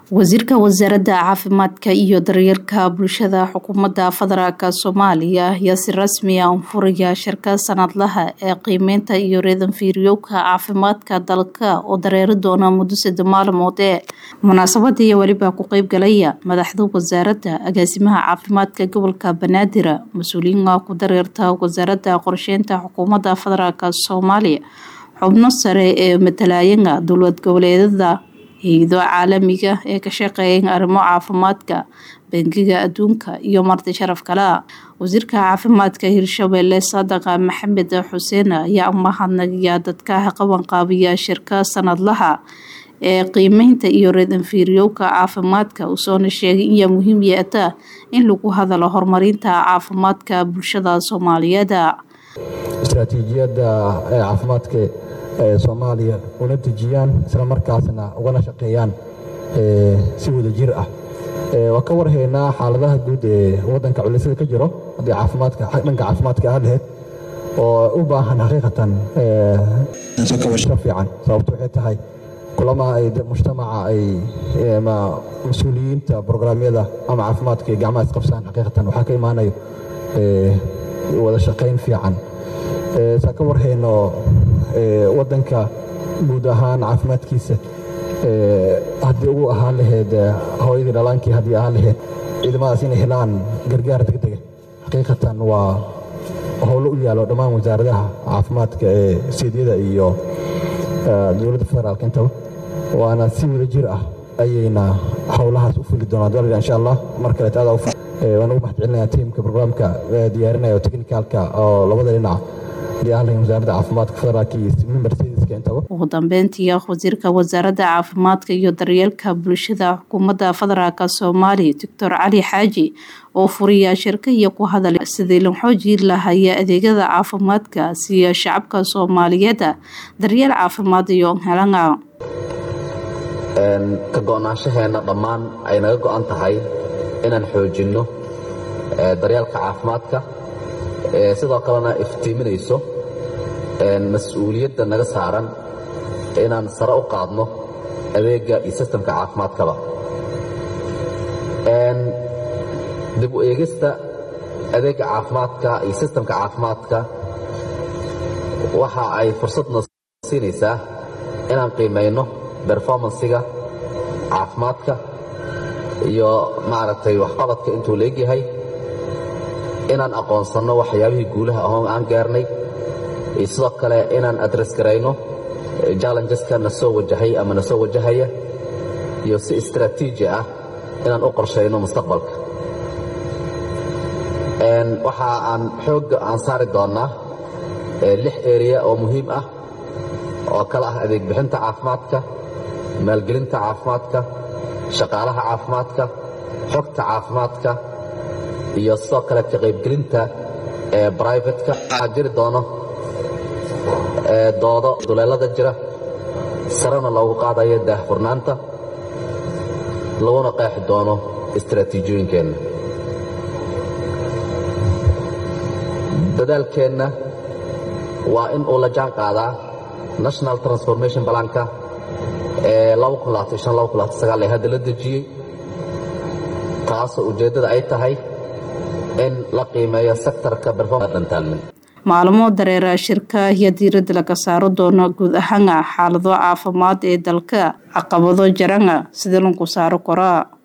wasiirka wasaaradda caafimaadka iyo daryeelka bulshada xukuumadda federaalk soomaaliya ayaa si rasmi ah unfuraya shirka sanadlaha ee qiimeynta iyo reedanfiiryowka caafimaadka dalka oo dareeri doona muddo sadde maalmood ee munaasabadii weliba ku qeybgalaya madaxda wasaaradda agaasimaha caafimaadka gobolka banaadir mas-uuliyiinka ku dareerta wasaaradda qorsheynta xukuumadda federaalk soomaaliya xubno sare ee matalaayana dowlad goboleedada hay-ado caalamiga ee ka shaqeeya arrimo caafimaadka bangiga adduunka iyo marti sharaf kale wasiirka caafimaadka hirshabelle saadaqa maxamed xuseen ayaa umahadnagaya dadka qabanqaabiya shirka sanadlaha ee qiimeynta iyo reedanfiiryowka caafimaadka usoona sheegay inyaa muhiim yeeta in lagu hadalo horumarinta caafimaadka bulshada soomaaliyeed istraatiijiyadda caafimaadka soomaaliya una dejiyaan isla markaasna ugana shaqeeyaan si wada jir ah waa ka warhaynaa xaaladaha guud ee wadanka culisyada ka jiro haddii caafimaadka dhanka caafimaadka ah laheyd oo u baahan xaqiiqatan kabasho fiican sababto waxay tahay kulama ay mujtamaca ay mas-uuliyiinta brograamyada ama caafimaadka ay gacmaha isqabsaan xaqiiqatan waxaa ka imaanayo wada shaqayn fiican saa ka warhayno wadanka guud ahaan caafimaadkiisa haddii ugu ahaan laheyd hooyadii dhalaankii haddii ahaan laheyd ciidamadaas inay helaan gargaar degdega xaqiiqatan waa howlo u yaalo dhammaan wasaaradaha caafimaadka ee seedyada iyo dowladda federaalk intaba waana si wada jir ah ayayna howlahaas u fuli doonaan dal insha allah mar kaleet adaa waan ugu mahad celinaya tiimka brograamka diyaarinaya oo technicalka oo labada dhinac wasaaradda caafimaadka federaalk iyo membersedeska intaba ugu dambeyntii wasiirka wasaaradda caafimaadka iyo daryeelka bulshada xukuumadda federaalk soomaaliya doctor cali xaaji oo furiya shirka iyo ku hadalay sidii la xoojii lahaya adeegyada caafimaadka siya shacabka soomaaliyeed daryeel caafimaad iyo helana ka go-naanshaheena dhammaan ay naga go-an tahay inaan xoojinno daryeelka caafimaadka sidoo kalena iftiiminayso mas-uuliyadda naga saaran inaan sare u qaadno adeegga iyo sistamka caafimaadkaba dib u eegista adeegga caafimaadka iyo sistamka caafimaadka waxa ay fursadna siinaysaa inaan qiimayno berformansiga caafimaadka iyo maaragtay waxqabadka intuu leegyahay inaan aqoonsanno waxyaabihii guulaha ahoon aan gaarnay iyo sidoo kale inaan adres garayno jallengeska na soo wajahay ama na soo wajahaya iyo si istraatiiji ah inaan u qorshayno mustaqbalka waxa aan xoogga aan saari doonnaa lix eriya oo muhiim ah oo kale ah adeeg bixinta caafimaadka maalgelinta caafimaadka shaqaalaha caafimaadka xogta caafimaadka iyo sidoo kale ka qaybgelinta ee brivatka waxaa jiri doono doodo duleelada jira sarena loogu qaadayo daahfurnaanta laguna qeexi doono istraatiijiyooyinkeenna dadaalkeenna waa in uu la jaan qaadaa national transformation balanka ee ee hadda la dejiyey taasoo ujeeddada ay tahay in la qiimeeyo sektorka berformantaalmin maalmo dareera shirka ayaa diiradda laga saaro doona guud ahaana xaalado caafimaad ee dalka caqabado jarana sida lagu saaro koraa